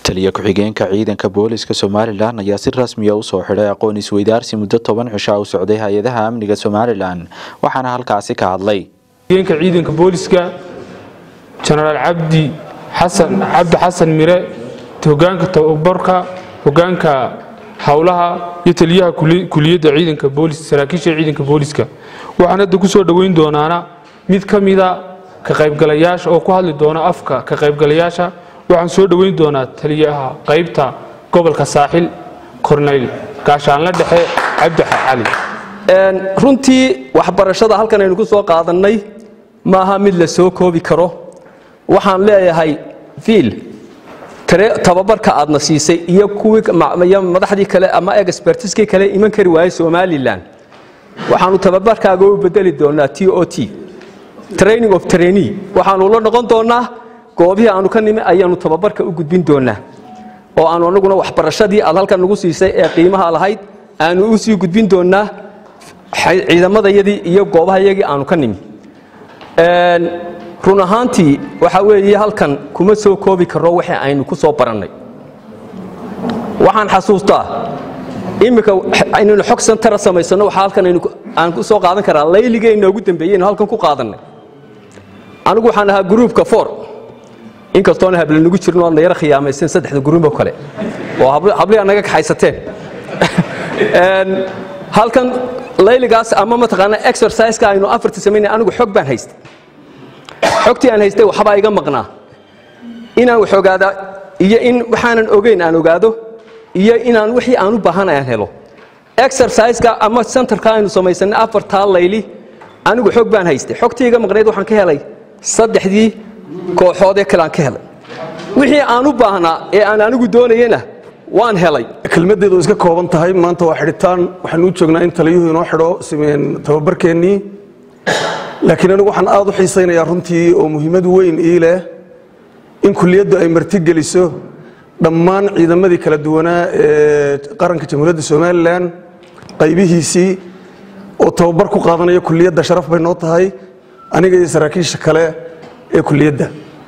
taliya ku-xigeenka ciidanka booliska somalilan ayaa si rasmiya usoo xidhay aqoon isweydaarsi muddo toban cisha u socday hay-adaha amniga somalilan waxaana halkaasi ka hadlay ku-xigeenka ciidanka booliska jenaraal cabdi xasan cabdi xasan mire hogaanka tababarka hogaanka howlaha iyo taliyaha kuliyadda ciidanka booliska saraakiisha ciidanka booliska waxaan hadda ku soo dhoweyn doonaana mid ka mida ka qaybgalayaasha oo ku hadli doona afka ka qaybgalayaasha waxaan soo dhoweyn doonaa taliyaha qaybta gobolka saaxil korneyl gaashaanle dhexe cabdi cali runtii waxbarashada halkan aynu ku soo qaadannay maaha mid la soo koobi karo waxaan leeyahay fiil tababarka aadna siisay iyo kuwii madaxdii kale ama expertiskii kale iman kari waayey somalilan waxaanu tababarkaaga u bedeli doonaa t o t training of trainee waxaanu la noqon doonaa goobihii aanu ka nimi ayaanu tababarka u gudbin doonaa oo aanu anaguna waxbarashadii aad halkan nagu siisay ee qiimaha lahayd aanu u sii gudbin doonaa ciidamadayadii iyo goobahayagii aanu ka nimi run ahaantii waxaa weeye halkan kuma soo koobi karro wixii aynu ku soo barannay waxaan xasuustaa iminka aynaynu xog santara samaysanno waxaa halkan aan ku soo qaadan karaa layligeenna ugu dambeeyeynu halkan ku qaadannay anigu waxaan ahaa gruupka for inkastoona hablanagu jirin oadna yara khiyaamaysen saddexda gruubo kale oo hablihi naga kaxaysateen halkan layligaas ama mataqaanaa exerciseka aynu afarta samaynay anigu xog baan haystay xogtii aan haystay waxbaa iga maqnaa inaan wax ogaadaa iyo in waxaanan ogeyn aan ogaado iyo inaan wixii aan u baahan aan helo exerciseka ama centerka aynu samaysanay afartaa layli anigu xog baan haystay xogtii iga maqnayd waxaan ka helay saddexdii kooxoodee kale aan ka helay wixii aan u baahnaa ee aan anigu doonayena waan helay kelmaddeedu iska kooban tahay maanta waa xidhitaan waxaanu u joognaa in taliyuhu inoo xidho tababarkeennii laakiin anigu waxaan aad u xiisaynayaa runtii oo muhiimad weyn ii leh in kuliyaddu ay martigeliso dhammaan ciidamadii kala duwanaa ee qaranka jamhuuriyadda somalilan qaybihiisii oo tababar ku qaadanaya kuliyadda sharaf bay noo tahay aniga iyo saraakiisha kale ee kuliyadda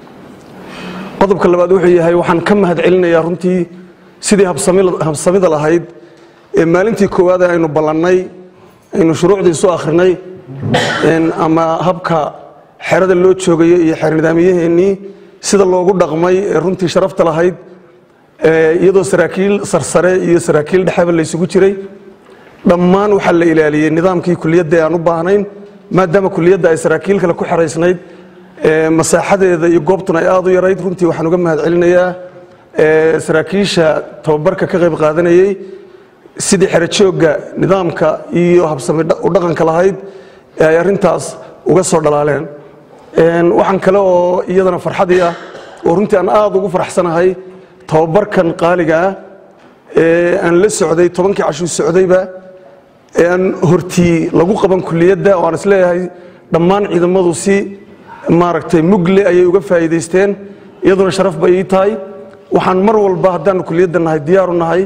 qodobka labaad wuxuu yahay waxaan ka mahad celinayaa runtii sidii habsamida lahayd ee maalintii koowaad aynu ballannay aynu shuruucdii soo akhrinay ama habka xerada loo joogayo iyo xeer nidaamiyaheennii sida loogu dhaqmay ee runtii sharafta lahayd iyadoo saraakiil sarsare iyo saraakiil dhexeba laysugu jiray dhammaan waxaa la ilaaliyey nidaamkii kuliyadda ee aan u baahnayn maadaama kuliyadda ay saraakiil kale ku xeraysnayd masaaxadeeda iyo goobtuna ay aad u yarayd runtii waxaan uga mahad celinayaa saraakiisha tababarka ka qayb qaadanayey sidii xerojoogga nidaamka iyo habsami u dhaqanka lahayd ee ay arrintaas uga soo dhalaaleen waxaan kale oo iyadana farxadii ah oo runtii aan aad ugu faraxsanahay tababarkan qaaliga ah ee aan la socday tobankii cashuu socdayba ee aan hortii lagu qaban kuliyadda oo aan isleeyahay dhammaan ciidamadu si maaragtay mugle ayay uga faa'iidaysteen iyaduna sharaf bay ii tahay waxaan mar walba haddaanu kuliyadda nahay diyaaru nahay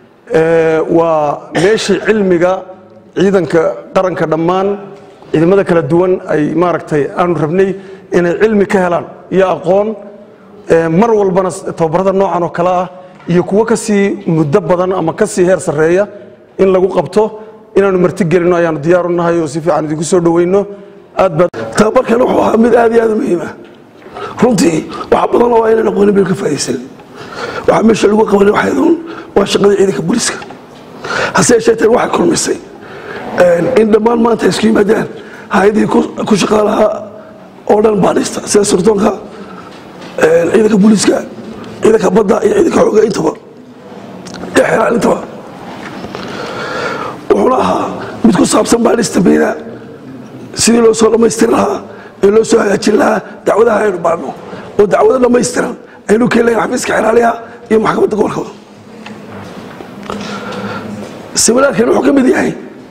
waa meeshii cilmiga ciidanka qaranka dhammaan ciidamada kala duwan ay maaragtay aanu rabnay inay cilmi ka helaan iyo aqoon mar walbana tababarada noocan oo kale ah iyo kuwo ka sii muddo badan ama ka sii heer sarreeya in lagu qabto inaanu martigelinno ayaanu diyaaru nahay oo si fiican idinku soo dhoweyno aad baa tababarkan wuxuu ahaa mid aad iyo aad u muhiima runtii wax badan oo aynan aqoonin baynu ka faa'iidaysan waxaa meesha lagu qabanay waxayduun waa shaqadii ciidanka booliiska hase yeesheeteen waxay kulmisay in dhammaan maanta isku yimaadaan hay-adihii ku shaqaa lahaa oo dhan baadhista sida surdoonka ciidanka booliiska ciidanka badda iyo ciidanka xooga intaba iyo xeraalintaba wuxuuna ahaa mid ku saabsan baadhista bayna sidii loo soo dhammaystiri lahaa ee loo soo hagaajin lahaa dacwadaha aynu baadhno oo dacwado dhammaystiran aynu keenlayn xafiiska xeraaliha iyo maxkamadda gobolkaba siminaarkan wuxuu ka mid yahay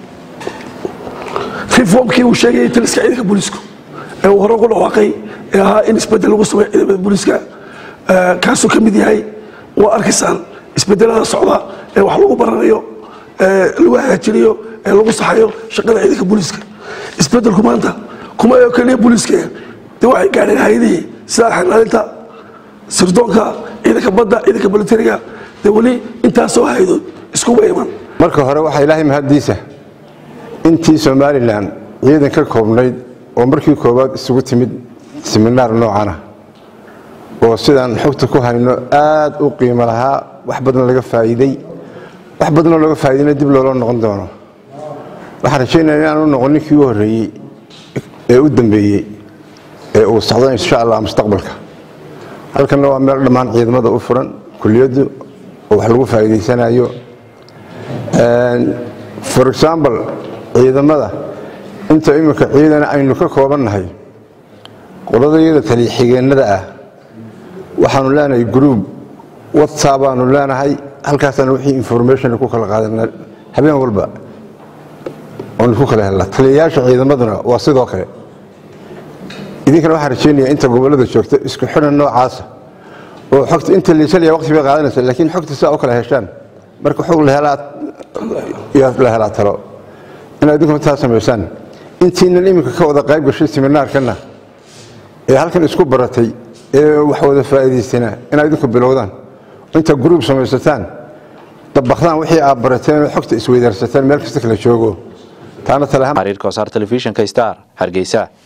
reformkii uu sheegayay taliska ciidanka booliisku ee uu hore ugu dhawaaqay ee ahaa in isbedel lagu sameeyo ciidamada booliiska kaasuu ka mid yahay waa arkaysaan isbedelada socda ee wax lagu baranayo ee lagu hagaajinayo ee lagu saxayo shaqada ciidanka booliiska isbedelku maanta kuma oo keliya booliiska dee waxay gaadheen hay-adihii sida xerlaalinta sirdoonka ciidanka badda ciidanka militariga dee weli intaasoo haydood iskuba iman marka hore waxaa ilaahay mahaddiisa intii somalilan ciidan ka koobnayd oo markii koowaad isugu timid siminaar noocana oo sidaan xogta ku hayno aad u qiimo lahaa wax badan laga faa'iidey wax badanoo laga faa'iideyna dib loola noqon doono waxaan rajaynaya inaanu noqon ninkii u horreeyey ee u dambeeyey ee uu socdo insha allah mustaqbalka halkanna waa meel dhammaan ciidamada u furan kuliyaddu oo wax lagu faa'iidaysanayo for example ciidamada inta iminka ciidan aynu ka koobannahay qoladayada taliya-xigeennada ah waxaanu leenahay groub whatsapp baanu leenahay halkaasaanu wixii information ku kala qaadana habeen walba oonu ku kala helnaa taliyayaasha ciidamaduna waa sidoo kale idinkana waxaan rajeynaya inta gobollada joogta isku xidhan noocaasa oo xogta inta liisalaya waqti bay qaadanaysa laakiin xogta sidaa u kala heshaan marka xog la helaa la helaa talo inaad idinkuna taa samaysaan intiinan iminka ka wada qayb gashay siminaarkana ee halkan isku baratay ee wax wada faa'iidaystana inaad idinku bilowdaan inta gruub samaysataan dabakdaan wixii aad barateen oo xogta isweydaarsataan meel kasta kala joogo taana tale xariirka wasaar telefishinka star hargeysa